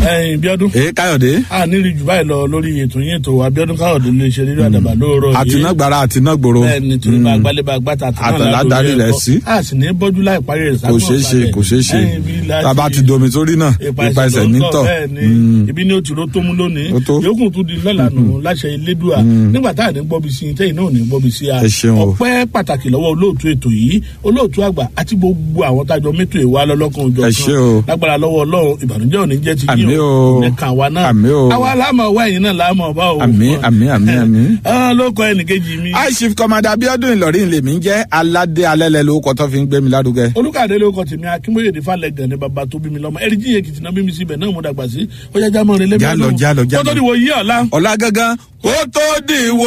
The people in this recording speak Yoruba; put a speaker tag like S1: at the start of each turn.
S1: ẹyin bíọ́dún
S2: èé káyọ̀dé
S1: a nírí jù báyìí lọ lórí ètò yín ètò abiodun káyọ̀dé lè ṣe rírọ àdàbà lóòrọ̀ yìí
S2: àtinágbára àtinágbòro
S1: bẹ́ẹ̀ni torí bá gbálẹ̀ bá gbàtà
S2: Àtàlà darí rẹ̀ sí.
S1: a sì ní bọ́jú láì parí rẹ̀
S2: kò ṣeé ṣe kò ṣeé ṣe tàbá ti domi sórí náà ipa ẹsẹ̀ nítọ̀
S1: bẹ́ẹ̀ni ibi ní o ti ro tó mú lónìí
S2: Ó tó.
S1: yòókù tún di lọ́la nù láṣẹ elédùà nígbà tá à ní gbọ́bi sí i tẹ́yìn náà ò ní gbọ́bi sí a
S2: Ẹ ṣeun o.
S1: ọpẹ́ pàtàkì lọ́wọ́ olóòtú ètò yìí olóòtú àgbà àti gbogbo àwọn tájọ mẹ́tò ìwà lọ́lọ́kan òjò
S2: Ẹ ṣé o.
S1: lágbára lọ́wọ́ ọlọ́run ìbànújẹ́ ò ní jẹ́ ti
S2: Àmín
S1: yín
S2: o.
S1: ní kàn wá náà
S2: Àmín o.
S1: àwa láàmú ọwọ́ ẹ̀yìn náà láàmú ọba o
S2: àmì àmì àmì àmì.
S1: Ah, ló kọ ẹnìkejì mi
S2: aishif kọmọdé abiodun ìlọrin lèmi ń jẹ́ aládé alẹ́lẹ́ lórúkọ tó fi ń gbé mi lárugẹ.
S1: olùkàdé ló kọ tèmi akínbóyè ní falẹ gan ni bàbá tó bí mi lọmọ ẹrí jíye kìtìnà bí mi síbẹ̀ náà mo dàgbà sí ọjà jámọ rẹ lẹbi
S2: Já lọ, já lọ, já
S1: kó tó
S2: lọ.
S1: di wo yí ọ̀la.
S2: ọ̀la gangan kó tó dìwọ́.